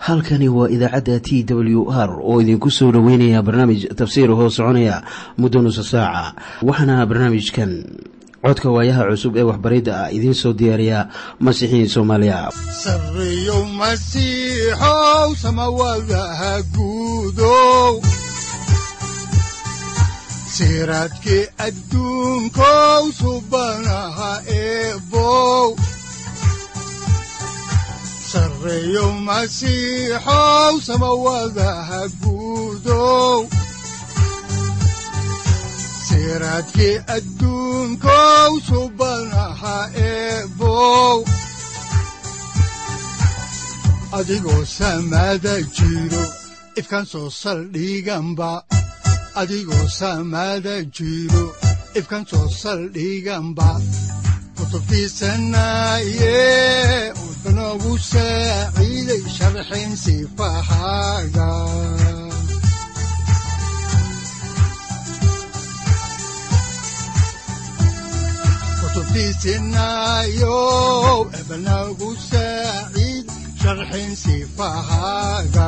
halkani waa idaacadda t w r oo idinku soo dhoweynaya barnaamij tafsiir hoo soconaya muddo nusa saaca waxaana barnaamijkan codka waayaha cusub ee waxbaridda ah idiin soo diyaariya masiixiin soomaaliya sareyow masiixow samawadaha guudow siraadkii adduunkow subanaha eebow sareyow masiixow samawadaha guudow siraadkii adduunkow subanaha eebow adigoo samaada jiro ifkaan soo saldhiganba adigoo samaada jiro ifkaan soo saldhiganba kutubtiisanaye udanogu saaciiday sharxin sifahaaga kutubtiisinayow ebanagu saaciid sharxin sifahaaga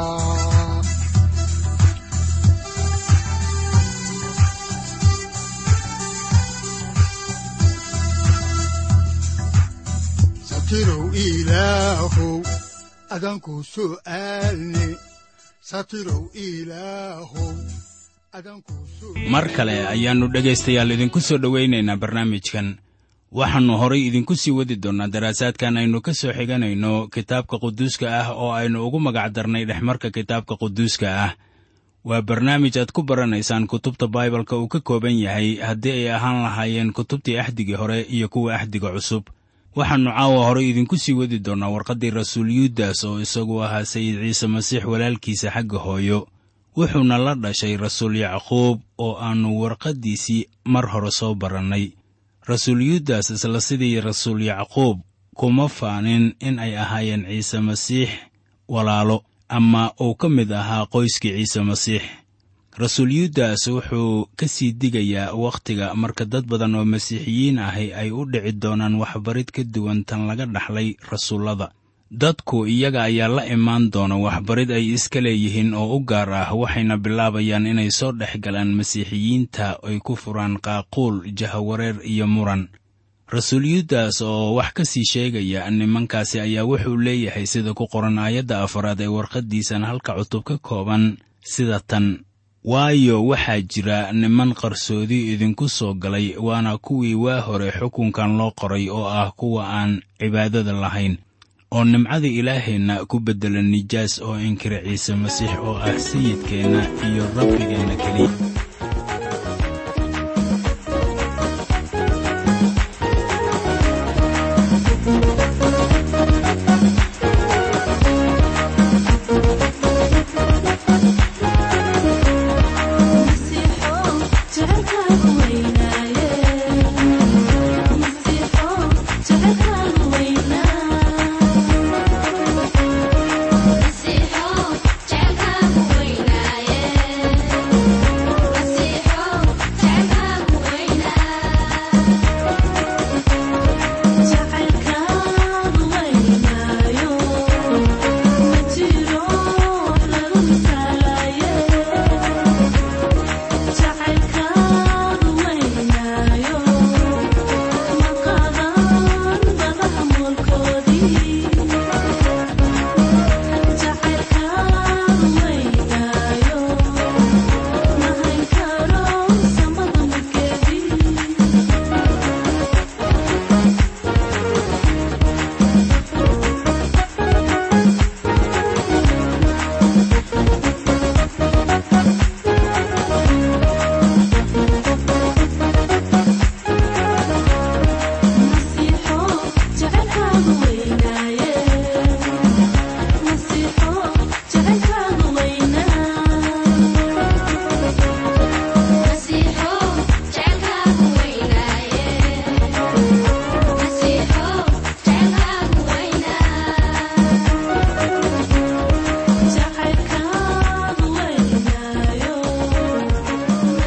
satirow ilaahow adanku su'aalne satirow ilaahow mar kale ayaannu dhegaystayaal idinku soo dhowaynaynaa barnaamijkan waxaannu horay idinku sii wadi doonnaa daraasaadkan aynu ka soo xiganayno kitaabka quduuska ah oo aynu ugu magac darnay dhexmarka kitaabka quduuska ah waa barnaamij aad ku baranaysaan kutubta baibalka uu ka kooban yahay haddii ay ahaan lahaayeen kutubtii axdigii hore iyo kuwa axdiga cusub waxaannu caawa horay idinku sii wadi doonnaa warqaddii rasuul yuudas oo isagu ahaa sayid ciise masiix walaalkiisa xagga hooyo wuxuuna la dhashay rasuul yacquub oo aannu warqaddiisii mar hore soo barannay rasuul yuudas isla sidii rasuul yacquub kuma faanin in ay ahaayeen ciise masiix walaalo ama uu ka mid ahaa qoyskii ciise masiix rasuul yuudas wuxuu ka sii digayaa wakhtiga marka dad badan oo masiixiyiin ahi ay u dhici doonaan waxbarid ka duwan tan laga dhaxlay rasuullada dadku iyaga ayaa la imaan doona waxbarid ay iska leeyihiin oo u gaar ah waxayna bilaabayaan inay soo dhex galaan masiixiyiinta ay ku furaan qaaquul jahawareer iyo muran rasuul yuudas oo wax ka sii sheegaya nimankaasi ayaa wuxuu leeyahay sida ku qoran aayadda afaraad ee warqaddiisan halka cutub ka kooban sida tan waayo waxaa jira niman qarsoodi idinku soo galay waana kuwii waa hore xukunkan loo qoray oo ah kuwa aan cibaadada lahayn oo nimcada ilaaheenna ku beddela nijaas oo inkira ciise masiix oo ah sayidkeenna iyo rabbigeenna keliya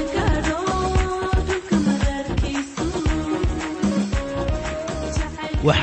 waxaanan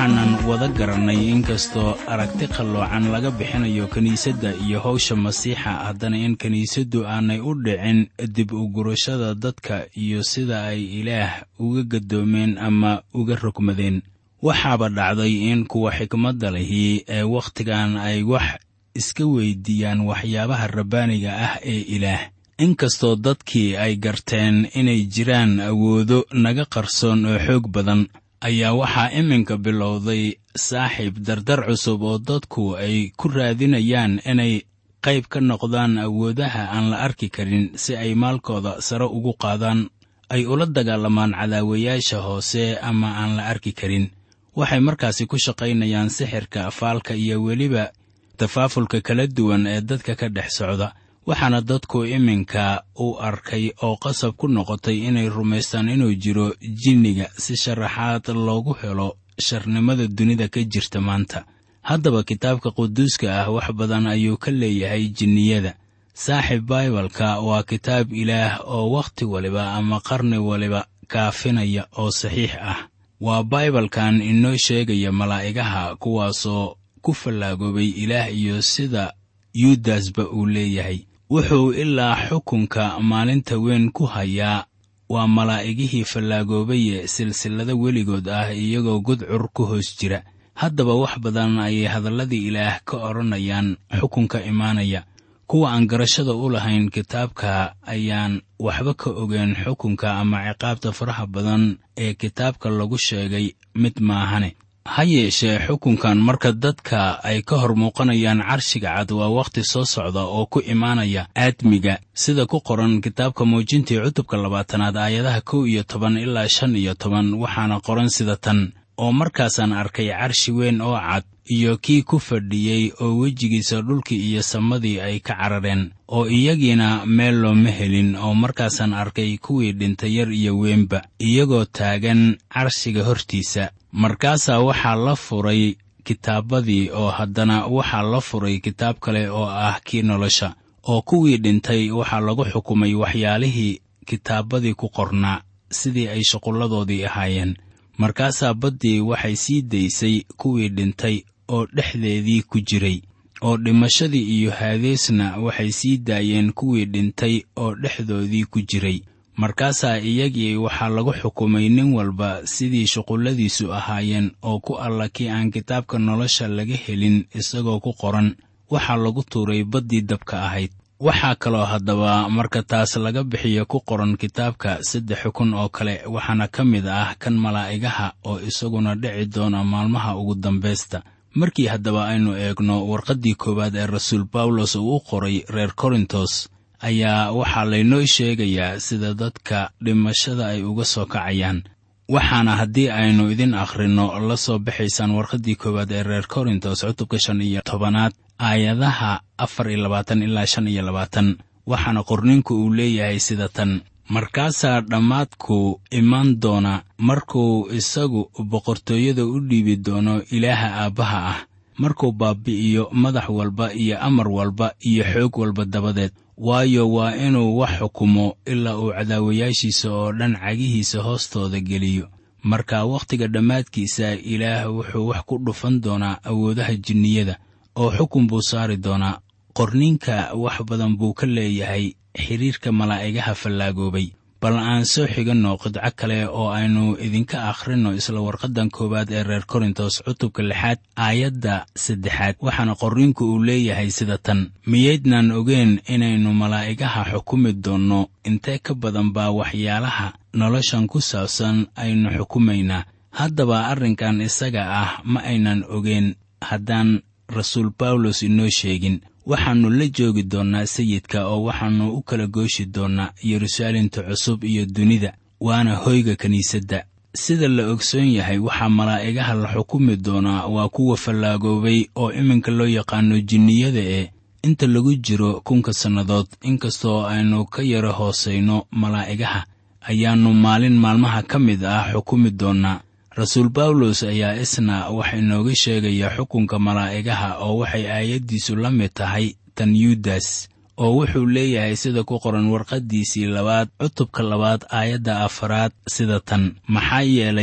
wada garannay inkastoo aragti qalloocan laga bixinayo kiniisadda iyo howsha masiixa haddana in kiniisaddu aanay u dhicin dib u gurashada dadka iyo sida ay ilaah uga gaddoomeen ama uga rogmadeen waxaaba dhacday in kuwa xikmadda lihi ee wakhtigan ay wax iska weyddiiyaan waxyaabaha rabbaaniga ah ee ilaah inkastoo dadkii ay garteen inay jiraan awoodo naga qarsoon oo xoog badan ayaa waxaa iminka bilowday saaxiib dardar cusub oo dadku ay ku raadinayaan inay qayb ka noqdaan awoodaha aan la arki karin si ay maalkooda sare ugu qaadaan ay ula dagaalamaan cadaawayaasha hoose ama aan la arki karin waxay markaasi ku shaqaynayaan sixirka faalka iyo weliba tafaafulka kala duwan ee dadka ka dhex socda waxaana dadku iminka u arkay oo qasab ku noqotay inay rumaystaan inuu jiro jinniga si sharaxaad loogu helo sharnimada dunida ka jirta maanta haddaba kitaabka quduuska ah wax badan ayuu ka leeyahay jinniyada saaxiib baibalka waa kitaab ilaah oo wakhti waliba ama qarni waliba kaafinaya oo saxiix ah waa baibalkan inoo sheegaya malaa'igaha kuwaasoo ku fallaagoobay ilaah iyo sida yuudasba uu leeyahay wuxuu ilaa xukunka maalinta weyn ku hayaa waa malaa'igihii fallaagoobaye silsilado weligood ah iyagoo gudcur ku hoos jira haddaba wax badan ayay hadalladii ilaah ka odhanayaan xukunka imaanaya kuwa aan garashada u lahayn kitaabka ayaan waxba ka ogeen xukunka ama ciqaabta faraha badan ee kitaabka lagu sheegay mid maahane ha yeeshee xukunkan marka dadka ay ka hor muuqanayaan carshiga cad waa wakhti soo socda oo ku imaanaya aadmiga sida ku qoran kitaabka muujintii cutubka labaatanaad aayadaha kow iyo toban ilaa shan iyo toban waxaana qoran sida tan oo markaasaan arkay carshi weyn oo cad iyo kii ku fadhiyey oo wejigiisa dhulkii iyo samadii ay ka carareen oo iyagiina meel looma helin oo markaasaan arkay kuwii dhintay yar iyo weynba iyagoo taagan carshiga hortiisa markaasaa waxaa la furay kitaabadii oo haddana waxaa la furay kitaab kale oo ah kii nolosha oo kuwii dhintay waxaa lagu xukumay waxyaalihii kitaabadii ku qornaa sidii ay shuqulladoodii ahaayeen markaasaa baddii waxay sii daysay kuwii dhintay oo dhexdeedii ku jiray oo dhimashadii iyo haadeesna waxay sii daayeen kuwii dhintay oo dhexdoodii ku jiray markaasaa iyagii waxaa lagu xukumay nin walba sidii shuqulladiisu ahaayeen oo ku alla kii aan kitaabka nolosha laga helin isagoo ku qoran waxaa lagu tuuray baddii dabka ahayd waxaa kaloo haddaba marka taas laga bixiyo ku qoran kitaabka saddex xukun oo kale waxaana ka mid ah kan malaa'igaha oo isaguna dhici doona maalmaha ugu dambaysta markii haddaba aynu eegno warqaddii koowaad ee rasuul bawlos uu u qoray reer korintos ayaa waxaa laynoo sheegayaa sida dadka dhimashada ay uga soo kacayaan waxaana haddii aynu idin akhrinno la soo baxaysaan warqaddii koowaad ee reer korintos cutubka shan iyo tobanaad aayadaha afar iyo labaatan ilaa shan iyo labaatan waxaana qorninku uu leeyahay sida tan markaasaa dhammaadku imaan doona markuu isagu boqortooyada u dhiibi doono ilaaha aabbaha ah markuu baabbi'iyo madax walba iyo amar walba iyo xoog walba dabadeed waayo waa inuu wax xukumo ilaa uu cadaawayaashiisa oo dhan cagihiisa hoostooda geliyo marka wakhtiga dhammaadkiisa ilaah wuxuu wax ku dhufan doonaa awoodaha jinniyada oo xukun buu saari doonaa qorninka wax badan buu ka leeyahay xidhiirka malaa'igaha fallaagoobay bal aan soo xiganno qidco kale oo aynu idinka akhrinno isla warqaddan koowaad ee reer korintos cutubka lixaad aayadda saddexaad waxaana qorninku uu leeyahay sida tan miyaydnaan ogeen inaynu malaa'igaha xukumi doonno intee ka badan baa waxyaalaha noloshan ku saabsan aynu xukumaynaa haddaba arrinkan isaga ah ma aynan ogeen haddaan rasuul bawlos inoo sheegin waxaannu la joogi doonnaa sayidka oo waxaannu u kala gooshi doonnaa yeruusaalemta cusub iyo dunida waana hoyga kiniisadda sida la ogsoon yahay waxaa malaa'igaha la xukumi doonaa waa kuwa fallaagoobay oo iminka loo yaqaano jinniyada ee inta lagu jiro kunka sannadood inkastoo aynu ka yara hoosayno malaa'igaha ayaannu maalin maalmaha ka mid ah xukumi doonnaa rasuul bawlos ayaa isna wax inooga sheegaya xukunka malaa'igaha oo waxay aayaddiisu la mid tahay tan yuudas oo wuxuu leeyahay sida ku qoran warqaddiisii labaad cutubka labaad aayadda afaraad sida tan maxaa yeelay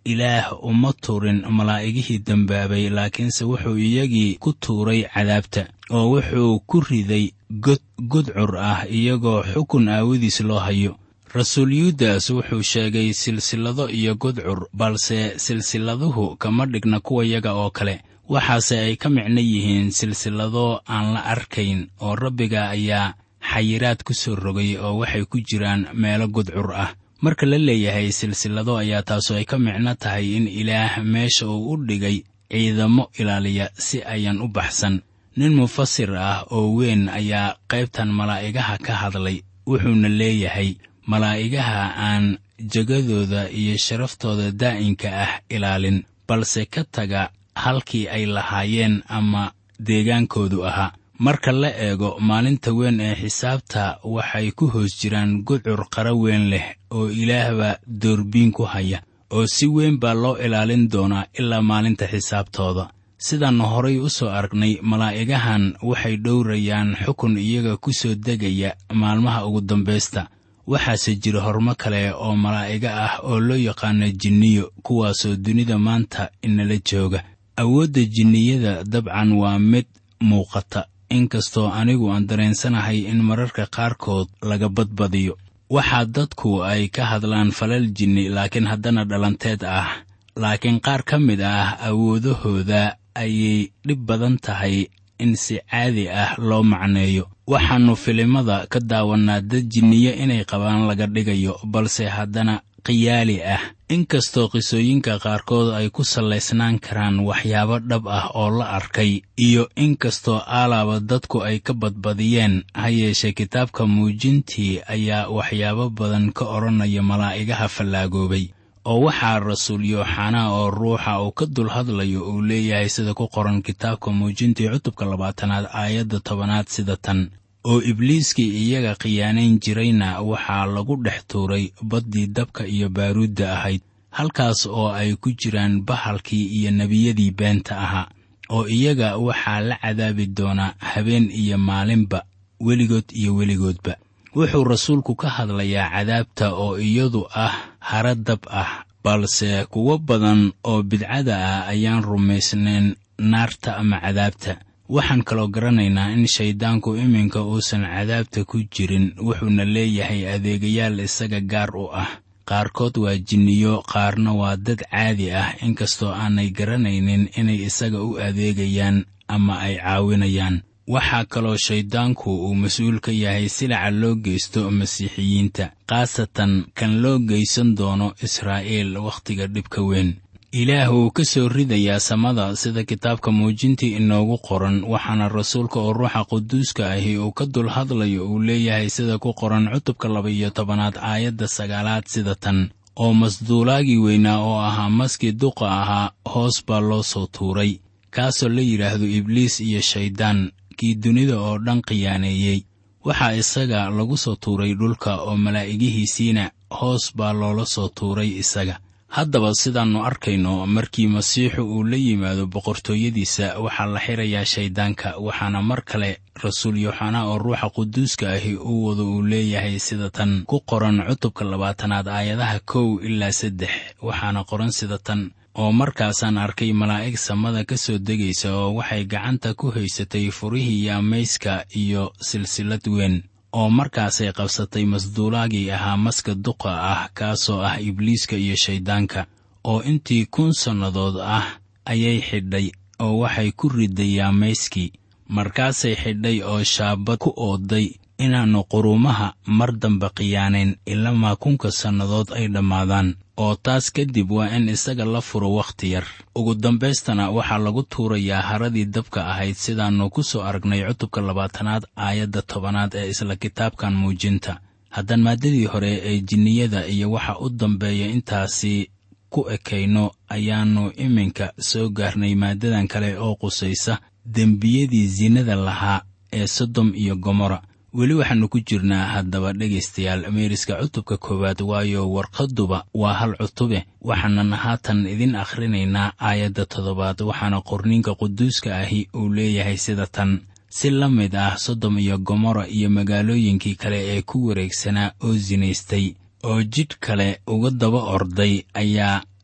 ilaah uma turin malaa'igihii dembaabay laakiinse wuxuu iyagii ku tuuray cadaabta oo wuxuu ku riday god gudcur ah iyagoo xukun aawadiis loo hayo rasuul yuudas wuxuu sheegay silsilado iyo gudcur balse silsiladuhu kama dhigna kuwayaga oo kale waxaase ay ka micno yihiin silsilado aan la arkayn oo rabbiga ayaa xayiraad ku soo rogay oo waxay ku jiraan meelo gudcur ah marka la leeyahay silsilado ayaa taasu ay ka micno tahay in ilaah meesha uu u dhigay ciidamo ilaaliya si ayan u baxsan nin mufasir ah oo weyn ayaa qaybtan malaa'igaha ka hadlay wuxuuna leeyahay malaa'igaha aan jegadooda iyo sharaftooda daa'inka ah ilaalin balse ka taga halkii ay lahaayeen ama deegaankoodu ahaa marka la eego maalinta weyn ee xisaabta waxay ku hoos jiraan gudcur qara weyn leh oo ilaahba doorbiin ku haya oo si weyn baa loo ilaalin doonaa ilaa maalinta xisaabtooda sidaannu horay u soo aragnay malaa'igahan waxay dhowrayaan xukun iyaga ku soo degaya maalmaha ugu dambaysta waxaase jira hormo kale oo malaa'iga ah oo loo yaqaano jinniyo kuwaasoo dunida maanta inala jooga awoodda jinniyada dabcan waa mid muuqata inkastoo anigu aan dareensanahay in mararka qaarkood laga badbadiyo waxaa dadku ay ka hadlaan falal jinni laakiin haddana dhalanteed ah laakiin qaar ka mid ah awoodahooda ayay dhib badan tahay in si caadi ah loo macneeyo waxaannu filimada ka daawannaa dad jinniyo inay qabaan laga dhigayo balse haddana khiyaali ah inkastoo qisooyinka qaarkood ay ku sallaysnaan karaan waxyaabo dhab ah oo la arkay iyo inkastoo aalaaba dadku ay ka badbadiyeen ha yeeshee kitaabka muujintii ayaa waxyaabo badan ka odhanaya malaa'igaha fallaagoobay oo waxaa rasuul yooxanaa oo ruuxa uu ka dul hadlayo uu leeyahay sida ku qoran kitaabka muujintii cutubka labaatanaad aayadda tobanaad sida tan oo ibliiskii iyaga khiyaanayn jirayna waxaa lagu dhex tuuray baddii dabka iyo baaruudda ahayd halkaas oo ay ku jiraan bahalkii iyo nebiyadii beenta ahaa oo iyaga waxaa la cadaabi doonaa habeen iyo maalinba weligood iyo weligoodba wuxuu rasuulku ka hadlayaa cadaabta oo iyadu ah hara dab ah balse kuwo badan oo bidcada ah ayaan rumaysnayn naarta ama cadaabta waxaan kaloo garanaynaa in shayddaanku iminka uusan cadaabta ku jirin wuxuuna leeyahay adeegayaal isaga gaar u ah qaarkood waa jinniyo qaarna waa dad caadi ah inkastoo aanay garanaynin inay isaga u adeegayaan ama ay caawinayaan waxaa kaloo shayddaanku uu mas-uul ka yahay silaca loo geysto masiixiyiinta khaasatan kan loo geysan doono israa'iil wakhtiga dhibka weyn ilaah wuu ka soo ridayaa samada sida kitaabka muujintii inoogu qoran waxaana rasuulka oo ruuxa quduuska ahi uu ka dul hadlayo uu leeyahay sida ku qoran cutubka laba-iyo tobanaad aayadda sagaalaad sida tan oo masduulaagii weynaa oo ahaa maskii duqa ahaa hoos baa loo soo tuuray kaasoo la yidhaahdo ibliis iyo shayddaan kii dunida oo dhan khiyaaneeyey waxaa isaga lagu soo tuuray dhulka oo malaa'igihiisiina hoos baa loola soo tuuray isaga haddaba sidaannu arkayno markii masiixu uu la yimaado boqortooyadiisa waxaa la xirayaa shayddaanka waxaana mar kale rasuul yooxanaa oo ruuxa quduuska ahi uu wado uu leeyahay sida tan ku qoran cutubka labaatanaad aayadaha kow ilaa saddex waxaana qoran sida tan oo markaasaan arkay malaa'ig samada ka soo degaysa oo waxay gacanta ku haysatay furihii yaamayska iyo silsilad weyn oo markaasay qabsatay masduulaagii ahaa maska duqa ah kaasoo ah ibliiska iyo shayddaanka oo intii kun sannadood ah ayay xidhay oo waxay ku riday yaamayskii markaasay xidhay oo shaabad ku ooday inaannu quruumaha mar dambe khiyaanayn ilamaa kunka sannadood ay dhammaadaan oo taas kadib waa in isaga la furo wakhti yar ugu dambaystana waxaa lagu tuurayaa haradii dabka ahayd sidaannu ku soo aragnay cutubka labaatanaad aayadda tobanaad ee isla kitaabkan muujinta haddaan maaddadii hore ee jinniyada iyo waxa u dambeeya intaasi ku ekayno ayaannu iminka soo gaarnay maaddadan kale oo qusaysa dembiyadii sinada lahaa ee sodom iyo gomora weli waxaannu ku jirnaa haddaba dhegaystayaal meeriska cutubka koowaad waayo warqadduba waa hal cutube waxaanan haatan idin akhrinaynaa aayadda toddobaad waxaana qorniinka quduuska ahi uu leeyahay sida tan si la mid ah sodom iyo gomora iyo magaalooyinkii kale ee ku wareegsanaa oo sinaystay oo jidh kale uga daba orday ayaa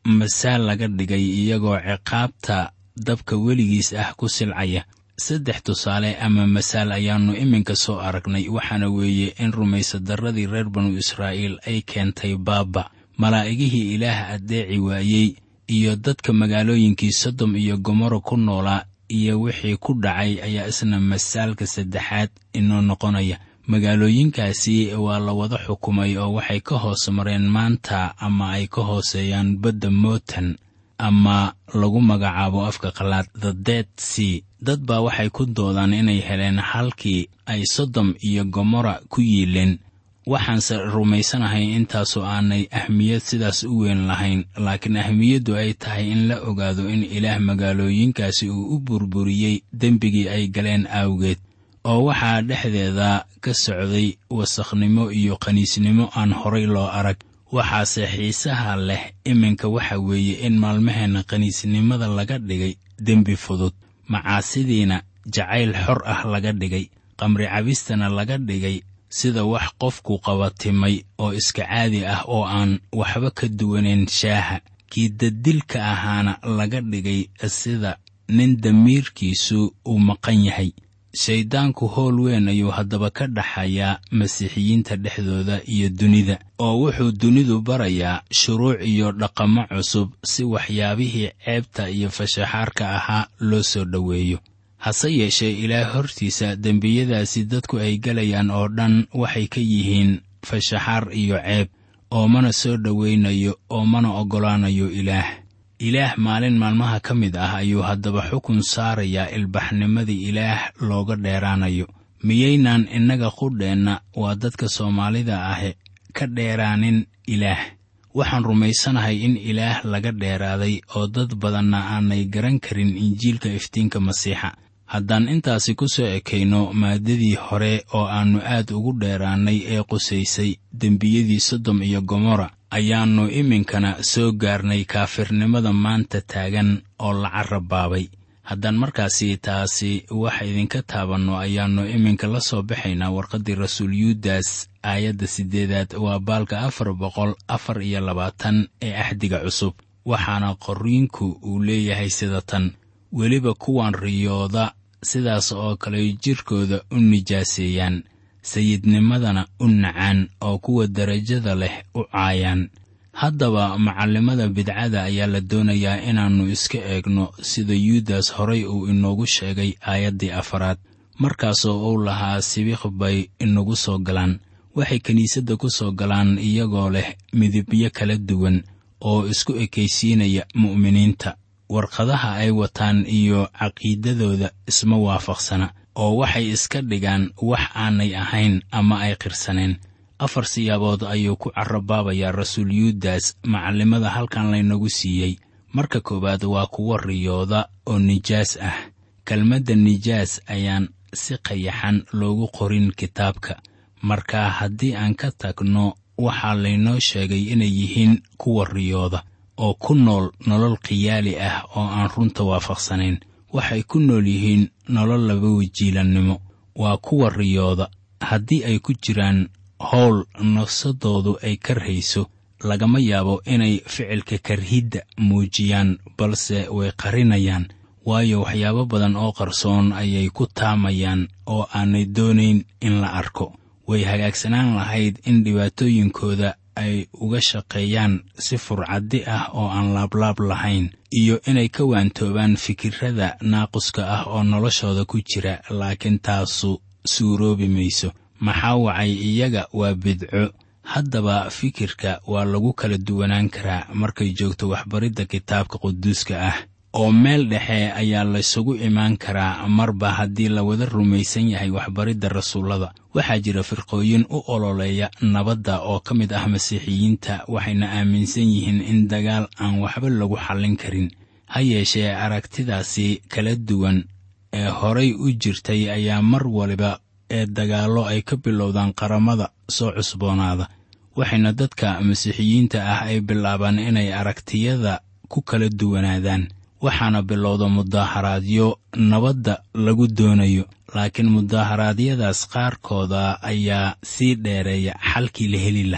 masaal laga dhigay iyagoo ciqaabta dabka weligiis ah ku silcaya saddex tusaale ama masaal ayaannu iminka soo aragnay waxaana weeye in rumaysadarradii reer banu israa'iil ay keentay baaba malaa'igihii ilaah addeeci waayey iyo dadka magaalooyinkii sodom iyo gomorro ku noolaa iyo wixii ku dhacay ayaa isna masaalka saddexaad inoo noqonaya magaalooyinkaasi waa la wada xukumay oo waxay ka hoos mareen maanta ama ay ka hooseeyaan badda mootan ama lagu magacaabo afka qalaad the dead sea dad baa waxay ku doodaan inay heleen halkii ay sodom iyo gomorra ku yiileen waxaanse rumaysanahay intaasu aanay ahmiyad sidaas u weyn lahayn laakiin ahmiyaddu ay tahay in la ogaado in ilaah magaalooyinkaasi uu u burburiyey dembigii ay galeen awgeed oo waxaa dhexdeeda ka socday wasakhnimo iyo qaniisnimo aan horay loo arag waxaase xiisaha leh iminka waxa weeye in maalmaheenna qaniisnimada laga dhigay dembi fudud macaasidiina jacayl xor ah laga dhigay qamri cabistana laga dhigay sida wax qofku qabatimay oo iska caadi ah oo aan waxba ka duwanayn shaaha kii dadilka ahaana laga dhigay sida nin damiirkiisu uu maqan yahay shayddaanku howl weyn ayuu haddaba ka dhaxayaa masiixiyiinta dhexdooda iyo dunida oo wuxuu dunidu barayaa shuruuc iyo dhaqamo cusub si waxyaabihii ceebta iyo fashaxaarka ahaa loo soo dhoweeyo hase yeeshee ilaah hortiisa dembiyadaasi dadku ay gelayaan oo dhan waxay ka yihiin fashaxaar iyo ceeb oo mana soo dhowaynayo oo mana oggolaanayo ilaah ilaah maalin maalmaha ka mid ah ayuu haddaba xukun saarayaa ilbaxnimadii ilaah looga dheeraanayo miyaynaan innaga qudheenna waa dadka soomaalida ahe ka dheeraanin ilaah waxaan rumaysanahay in ilaah laga dheeraaday oo dad badanna aanay garan karin injiilka iftiinka masiixa haddaan intaasi ku soo ekayno maaddadii hore oo aannu aad ugu dheeraannay ee qusaysay dembiyadii sodom iyo gomorra ayaannu iminkana soo gaarnay kaafirnimada maanta taagan oo la carrabaabay haddaan markaasi taasi wax idinka taabanno ayaannu iminka la soo baxaynaa warqaddii rasuul yuudas aayadda siddeedaad waa baalka afar boqol afar iyo labaatan ee axdiga cusub waxaana qorriinku uu leeyahay sida tan weliba kuwan riyooda sidaas oo kale jidhkooda u nijaaseeyaan sayidnimadana u nacaan oo kuwa derajada leh u caayaan haddaba macallimada bidcada ayaa la doonayaa inaannu iska eegno sida yuudas horay uu inoogu sheegay aayaddii afaraad markaasoo uu lahaa sibiq bay inagu soo galaan waxay kiniisadda ku soo galaan iyagoo leh midibyo kala duwan oo isku ekaysiinaya mu'miniinta warqadaha ay wataan iyo caqiidadooda isma waafaqsana oo waxay iska dhigaan wax aanay ahayn ama ay qirsaneen afar siyaabood ayuu ku carabaabayaa rasuul yuudas macallimada halkan laynagu siiyey marka koowaad waa kuwa riyooda oo nijaas ah kelmadda nijaas ayaan si qayaxan loogu qorin kitaabka marka haddii aan ka tagno waxaa laynoo sheegay inay yihiin kuwa riyooda oo ku nool nolol khiyaali ah oo aan runta waafaqsanayn waxay ku nool yihiin nolol laba wajiilannimo waa kuwa riyooda haddii ay ku jiraan howl nafsadoodu ay karhayso lagama yaabo inay ficilka karhidda muujiyaan balse way qarinayaan waayo waxyaabo badan oo qarsoon ayay ku taamayaan oo aanay doonayn in la arko way hagaagsanaan lahayd in dhibaatooyinkooda ay uga shaqeeyaan si furcaddi ah oo aan laablaab lahayn iyo inay ka waantoobaan fikirrada naaquska ah oo noloshooda ku jira laakiin taasu suuroobi mayso maxaa wacay iyaga waa bidco haddaba fikirka waa lagu kala duwanaan karaa markay joogto waxbaridda kitaabka quduuska ah oo meel dhexe ayaa laysugu imaan karaa marba haddii la wada rumaysan yahay waxbaridda rasuullada waxaa jira firqooyin u ololeeya nabadda oo ka mid ah masiixiyiinta waxayna aaminsan yihiin in dagaal aan waxba lagu xallin karin ha yeeshee aragtidaasi kala duwan ee horay u jirtay ayaa mar waliba ee dagaallo ay ka bilowdaan qaramada soo cusboonaada waxayna dadka masiixiyiinta ah ay bilaabaan inay aragtiyada ku kala duwanaadaan waxaana bilowda mudaaharaadyo nabadda lagu doonayo laakiin mudaaharaadyadaas qaarkooda ayaa sii dheereeya xalkii la heli lahaa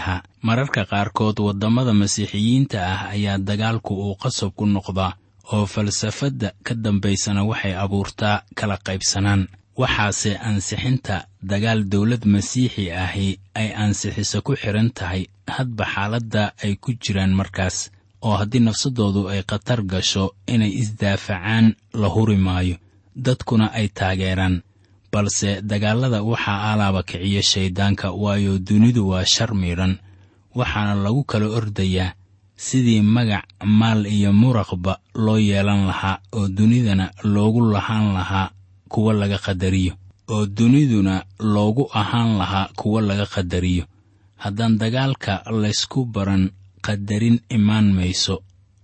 mararka qaarkood waddamada masiixiyiinta ah ayaa dagaalku uu qasab ku noqdaa oo falsafadda ka dambaysana waxay abuurtaa kala qaybsanaan waxaase ansixinta dagaal dawlad masiixi ahi ay ansixiso ku xidhan tahay hadba xaaladda ay ku jiraan markaas oo haddii nafsadoodu ay khatar gasho inay isdaafacaan la huri maayo dadkuna ay taageeraan balse dagaallada waxaa alaaba kiciya shayddaanka waayo dunidu waa shar miidhan waxaana lagu kala ordayaa sidii magac maal iyo muraqba loo yeelan lahaa oo dunidana loogu lahaan lahaa kuwa laga qadariyo oo duniduna loogu ahaan lahaa kuwa laga qadariyo haddaan dagaalka laysku baran qadarin imaan mayso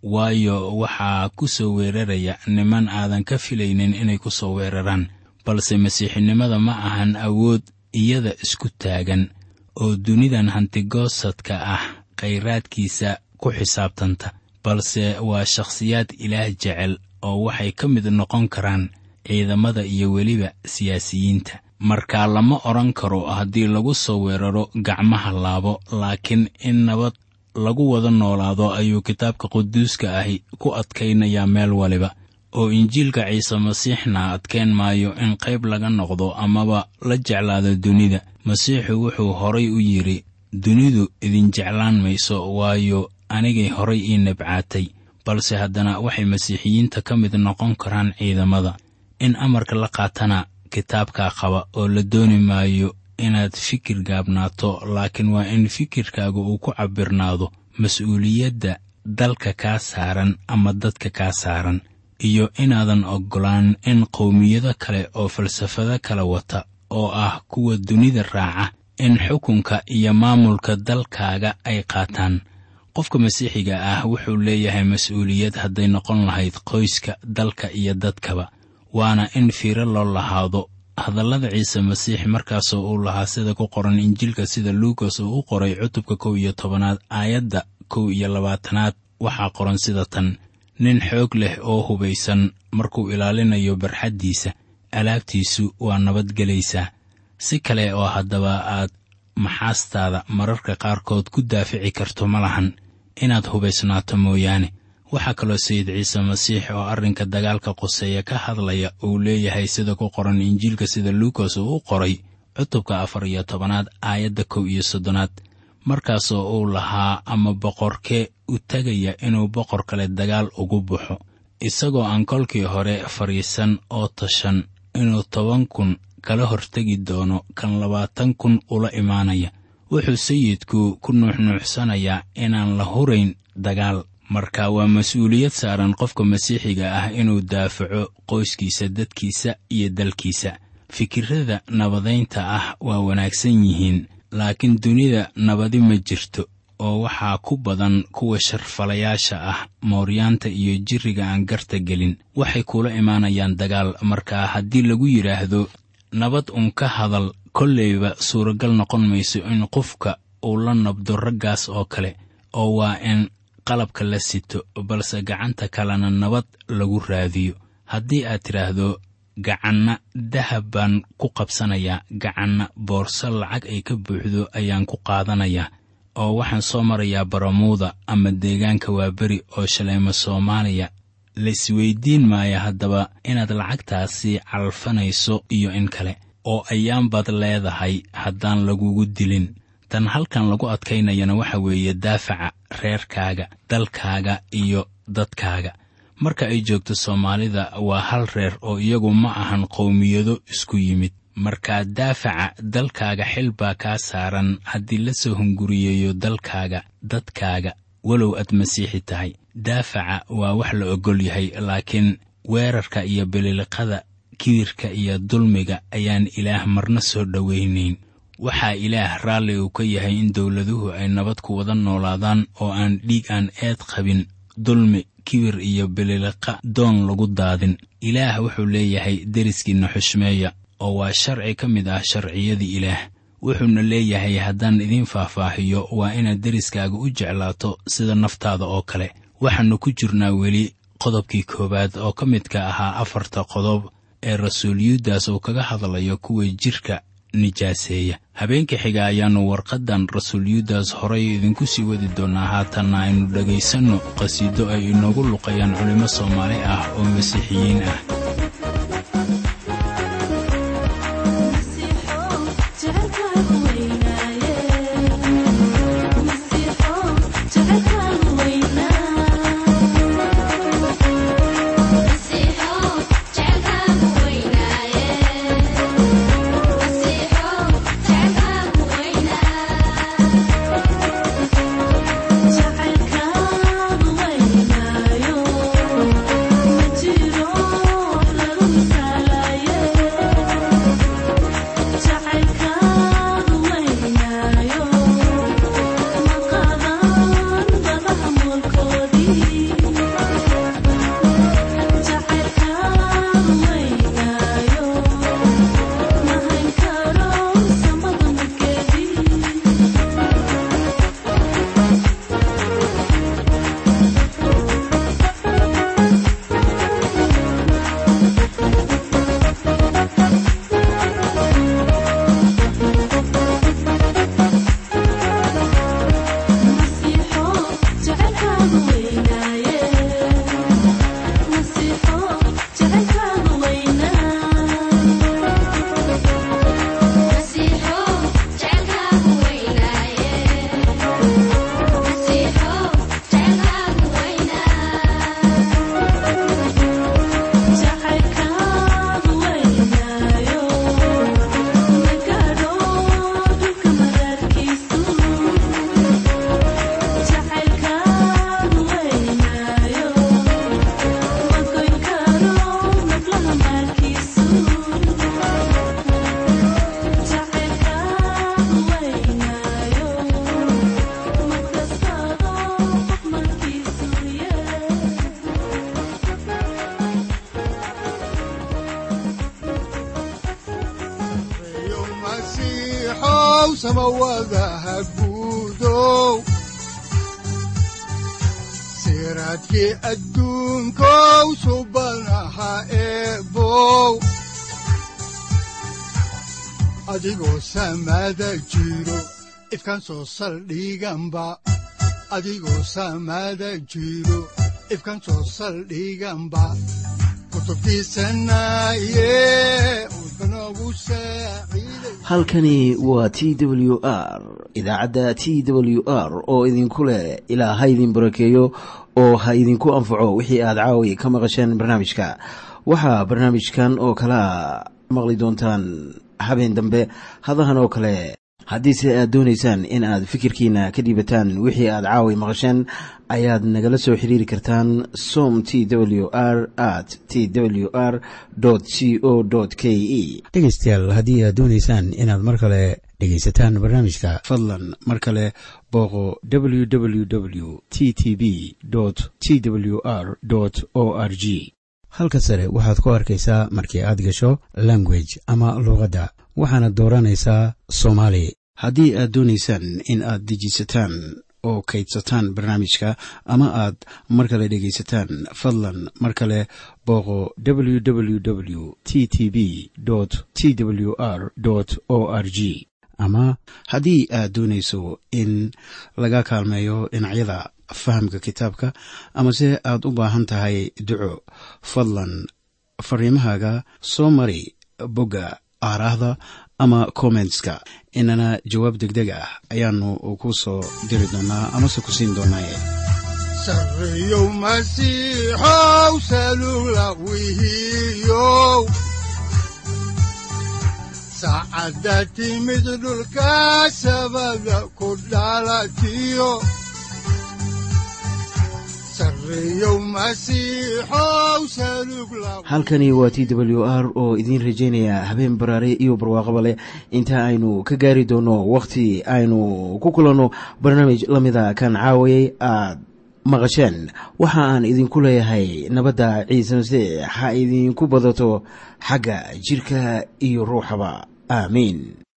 waayo waxaa ku soo weeraraya niman aadan ka filaynin inay ku soo weeraraan balse masiixinimada ma ahan awood iyada isku taagan oo dunidan hantigoosadka ah khayraadkiisa ku xisaabtanta balse waa shakhsiyaad ilaah jecel oo waxay ka mid noqon karaan ciidamada iyo weliba siyaasiyiinta markaa lama odhan karo haddii lagu soo weeraro gacmaha laabo laakiin in nabad lagu wada noolaado ayuu kitaabka quduuska ahi ku adkaynayaa meel waliba oo injiilka ciise masiixna adkayn maayo in qayb laga noqdo amaba la jeclaado dunida masiixu wuxuu horay u yidhi dunidu idin jeclaan mayso waayo anigay horay ii nabcaatay balse haddana waxay masiixiyiinta ka mid noqon karaan ciidamada in amarka la qaatana kitaabkaa qaba oo la dooni maayo inaad fikir gaabnaato laakiin waa in fikirkaaga uu ku cabbirnaado mas-uuliyadda dalka kaa saaran ama dadka kaa saaran iyo inaadan oggolaan in qowmiyado kale oo falsafado kala wata oo ah kuwa dunida raaca in xukunka iyo maamulka dalkaaga ay qaataan qofka masiixiga ah wuxuu leeyahay mas-uuliyad hadday noqon lahayd qoyska dalka iyo dadkaba waana in fiiro loo lahaado hadallada ciise masiix markaasoo uu lahaa sida ku qoran injiilka sida luukas uu u qoray cutubka kow iyo tobanaad aayadda kow iyo labaatanaad waxaa qoran sida tan nin xoog leh oo hubaysan markuu ilaalinayo barxaddiisa alaabtiisu waa nabadgelaysaa si kale oo haddaba aad maxaastaada mararka qaarkood ku daafici karto ma lahan inaad hubaysnaato mooyaane waxaa kaloo sayid ciise masiix oo arrinka dagaalka quseeya ka hadlaya uu leeyahay sida ku qoran injiilka sida luukas uu u qoray cutubka afar iyo tobanaad aayadda kow iyo soddonaad markaasoo uu lahaa ama boqorkee u tegaya inuu boqor kale dagaal ugu baxo isagoo aan kolkii hore fadhiisan oo tashan inuu toban kun kala hortegi doono kan labaatan kun ula imaanaya wuxuu sayidku ku nuuxnuuxsanayaa inaan la hurayn dagaal marka waa mas-uuliyad saaran qofka masiixiga ah inuu daafaco qoyskiisa dadkiisa iyo dalkiisa fikirrada nabadaynta ah waa wanaagsan yihiin laakiin dunida nabadi ma jirto oo waxaa ku badan kuwa sharfalayaasha ah mooryaanta iyo jirriga aan garta gelin waxay kula imaanayaan dagaal marka haddii lagu yidhaahdo nabad un ka hadal kolleyba suuragal noqon mayso in qofka uu la nabdo raggaas oo kale oo waa in qalabka la sito balse gacanta kalena nabad lagu raadiyo haddii aad tidhaahdo gacanna dahab baan ku qabsanayaa gacanna boorso lacag ay ka buuxdo ayaan ku qaadanayaa oo waxaan soo marayaa baramuuda ama deegaanka waaberi oo shaleemo soomaaliya laisweydiin maaya haddaba inaad lacagtaasi calfanayso iyo in kale oo ayaanbaad leedahay haddaan lagugu dilin tan halkan lagu adkaynayana waxa weeye daafaca reerkaaga dalkaaga iyo dadkaaga marka ay joogto soomaalida waa hal reer oo iyagu ma ahan qowmiyado isku yimid markaa daafaca dalkaaga xil baa kaa saaran haddii la soo hunguriyeeyo dalkaaga dadkaaga walow aad masiixi tahay daafaca waa wax la oggol yahay laakiin weerarka iyo bililiqada kibirka iyo dulmiga ayaan ilaah marna soo dhowaynayn waxaa ilaah raalli uu ka yahay in dowladuhu ay nabad ku wada noolaadaan oo aan dhiig aan eed qabin dulmi kibir iyo bililiqa doon lagu daadin ilaah wuxuu leeyahay deriskiinna xushmeeya oo waa sharci ka mid ah sharciyadii ilaah wuxuuna leeyahay haddaan idiin faahfaahiyo waa inaad deriskaaga u jeclaato sida naftaada oo kale waxaannu ku jirnaa weli qodobkii koowaad oo ka midka ahaa afarta qodob ee rasuul yuudas uu kaga hadlayo kuwa jidhka nijaaseeya habeenka xiga ayaannu warqaddan rasuul yuudas horay idinku sii wadi doonnaa haatanna aynu dhegaysanno qhasiido ay inoogu luqayaan culimmo soomaali ah oo masiixiyiin ah siraadkii adduunkow subanaha eebow adigoo samaada jiro ifkan soo saldhiganba adigoo samaada jiro ifkan soo saldhiganba halkani waa t w r idaacadda t w r oo idinku leh ilaa ha idin barakeeyo oo ha idinku anfaco wixii aad caawi ka maqasheen barnaamijka waxaa barnaamijkan oo kalea maqli doontaan habeen dambe hadahan oo kale haddiise aad doonaysaan in aad fikirkiina ka dhiibataan wixii aad caawi maqasheen ayaad nagala soo xiriiri kartaan som t w r at t w r c o k e dhegaystayaal haddii aad doonaysaan inaad mar kale dhegaysataan barnaamijka fadlan mar kale booqo www t t b t w r o r g halka sare waxaad ku arkaysaa markii aad gasho language ama luuqadda waxaana dooranaysaa soomaali haddii aad doonaysaan in aad dejisataan oo kaydsataan barnaamijka ama aad mar kale dhegaysataan fadlan mar kale booqo www t t b t w r o r g ama haddii aad doonayso in laga kaalmeeyo dhinacyada fahamka kitaabka amase aad u baahan tahay duco fadlan fariimahaaga soo mari bogga aaraahda ama kommentska inana jawaab degdeg ah ayaanu ku soo diri doonaa amase ku siin doonaaye sareyow masiixow salula wihiyow saacadda timid dhulka sabada ku dhalatiyo halkani waa t w r oo idiin rajaynaya habeen baraare iyo barwaaqaba leh inta aynu ka gaari doono wakhti aynu ku kulanno barnaamij la mida kan caawayay aad maqasheen waxa aan idinku leeyahay nabadda ciise masiix ha idinku badato xagga jidhka iyo ruuxaba aamiin